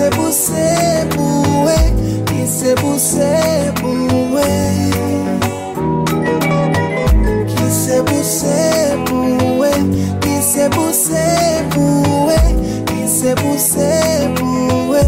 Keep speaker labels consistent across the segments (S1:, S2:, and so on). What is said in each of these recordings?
S1: kisebusebuwe kisebusebuwe kisebusebuwe kisebusebuwe kisebusebuwe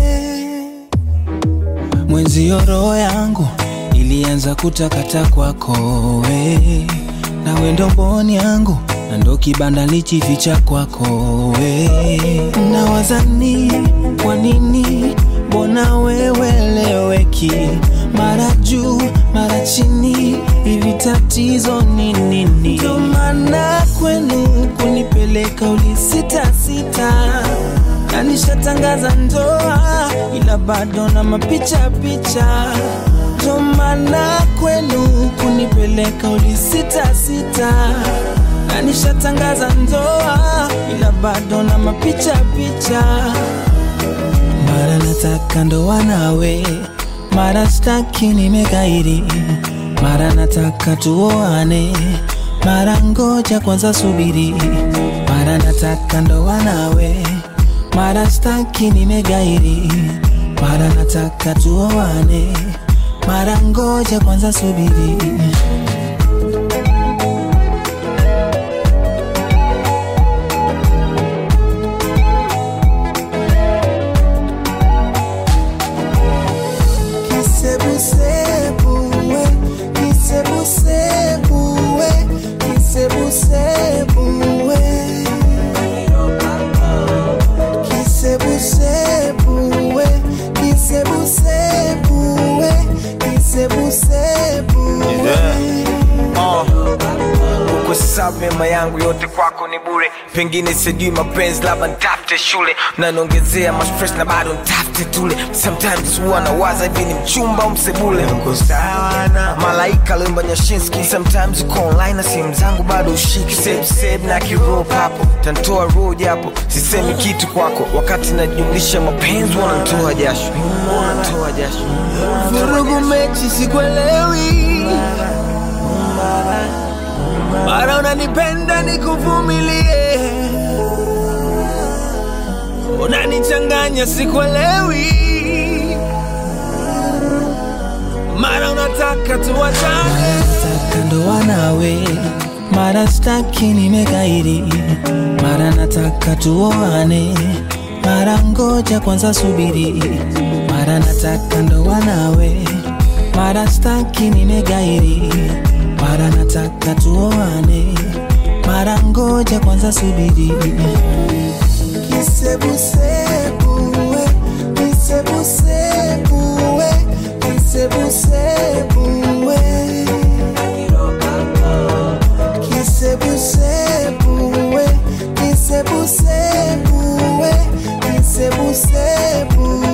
S2: mwenzio roho yangu ilianza kutakata kwako we nawe ndo mboni yangu na ndo kibanda lichificha kwako we nawazani kwa nini mbona weweleweki mara juu mara chini hivi tatizo ni nini ndo maana kwenu kunipeleka ulisitasita na nishatangaza ndoa ila bado na mapicha picha ndo maana kwenu kunipeleka ulisitasita na nishatangaza ndoa ila bado na mapicha picha mara nataka ndoa nawe mara staki nimekairi mara nataka tuoane mara ngoja kwanza subiri mara nataka ndoa nawe mara staki nimegairi mara nataka tuoane mara ngoja kwanza subiri
S1: kisebusebuwe kisebusebuwe kisebusebuwe kisebusebuwe kisebusebuwe kisebusebuwe
S3: kwa sababu mema yangu yote kwako ni bure pengine sijui mapenzi labda ntafute shule nanaongezea mastress na bado ntafute tule sometimes huwa nawaza hivi ni mchumba au msebule uko sawa na malaika limba nyashinski sometimes uko online na simu zangu bado ushiki save save na kirop hapo tantoa roho japo sisemi kitu kwako wakati najumlisha mapenzi wanantoa jasho wanantoa jasho
S2: vurugu mechi sikuelewi mara unanipenda nikuvumilie unanichanganya sikuelewi mara unataka tuwachane nataka ndoa nawe mara staki nimekairi mara nataka tuoane mara ngoja kwanza subiri mara nataka ndoa nawe mara staki nimegairi mara nataka tuoane mara ngoja kwanza subiri
S1: kisebusebuwe kisebusebuwe kisebusebuwe kisebusebuwe kisebusebuwe kisebusebuwe